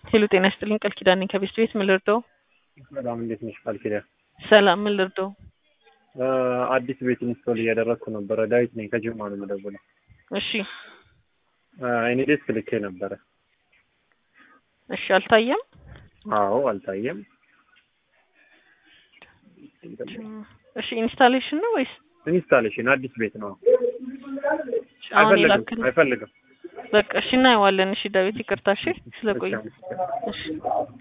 ሄሎ ጤና ይስጥልኝ ቃል ኪዳን ነኝ ከቤስት ቤት ምን ልርዳው? በጣም እንዴት ነሽ ቃል ኪዳን? ሰላም ምን ልርዳው? አዲስ ቤት ኢንስቶል እያደረግኩ ነበረ። ዳዊት ነኝ ከጅማ ነው የምደውለው። እሺ እኔ ዴስክ ልኬ ነበረ። እሺ አልታየም። አዎ አልታየም። እሺ ኢንስታሌሽን ነው ወይስ ኢንስታሌሽን አዲስ ቤት ነው። አሁን አይፈልግም የላክን? አይፈልግም። በቃ እሺ እናየዋለን። እሺ ዳዊት ይቅርታ እሺ ስለቆየ እሺ